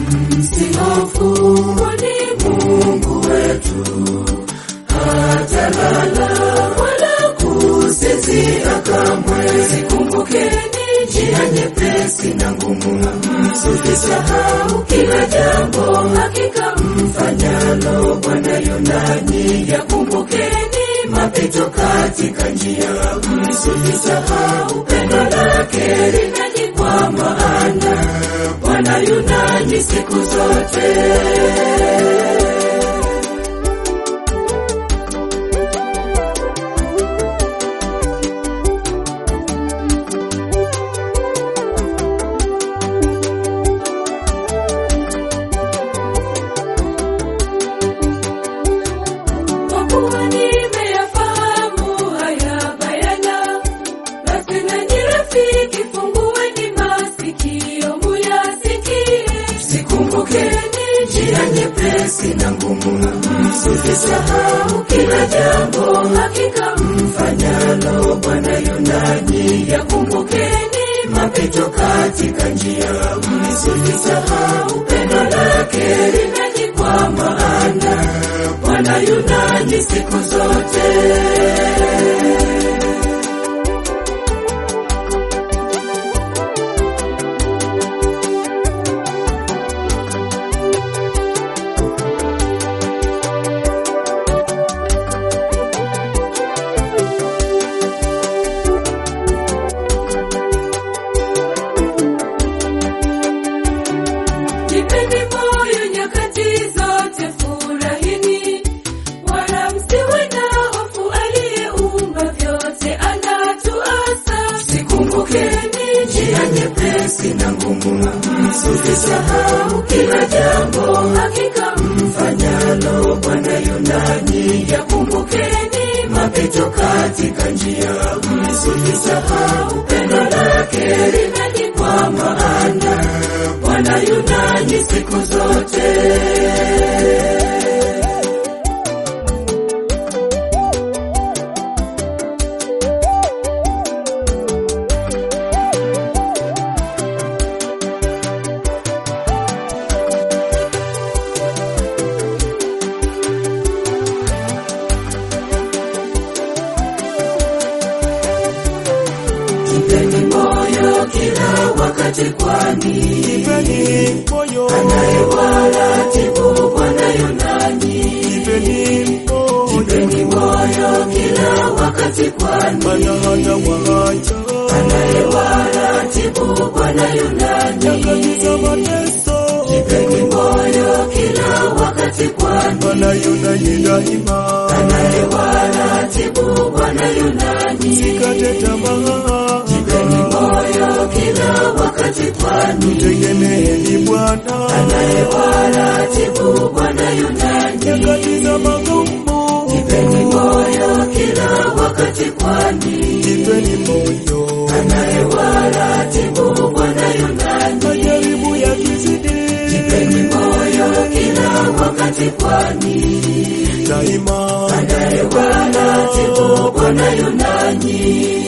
msihofu, kwani Mungu wetu hatalala wala kusinzia kamwe. Zikumbukeni njia nyepesi na ngumu, msisahau kila jambo, hakika mfanyalo Bwana yu nanyi. Yakumbukeni mapito katika njia, msisahau pendo lake linanyi, kwa maana Bwana yu nanyi siku zote. Kwa kuwa nimeyafahamu haya bayana, basi nanyi rafiki, fungueni masikio muyasikie. Zikumbukeni njia nyepesi na ngumu, msisahau kila jambo, hakika mfanyalo Bwana yu nanyi. Yakumbukeni mapito katika njia, msisahau pendo lake linanyi, kwa maana Bwana yu nanyi siku zote. Jipeni moyo nyakati zote, furahini, wala msiwe na hofu. Aliyeumba vyote anatuasa. Zikumbukeni njia nyepesi na ngumu, msisahau kila jambo, hakika mfanyalo Bwana yu nanyi. Yakumbukeni mapito katika njia, msisahau pendo lake linanyi, kwa maana Bwana yu nanyi siku zote. Jipeni moyo kila wakati, kwani Jipeni moyo, anayewaratibu Bwana yu nanyi. jipeni moyo, Jipeni moyo kila wakati, kwani maana hata waacha anayewaratibu Bwana yu nanyi. nyakati za mateso, Jipeni moyo kila wakati, kwani Bwana yu nanyi daima. anayewaratibu Bwana yu nanyi. Sikate tamaa, Jipeni moyo kila wakati, kwani tegemeeni Bwana anayewaratibu Bwana yu nanyi. nyakati za magumu, Jipeni moyo kila wakati, kwani jipeni moyo, anayewaratibu Bwana yu nanyi. majaribu yakizidi, Jipeni moyo kila wakati, kwani daima anayewaratibu Bwana yu nanyi.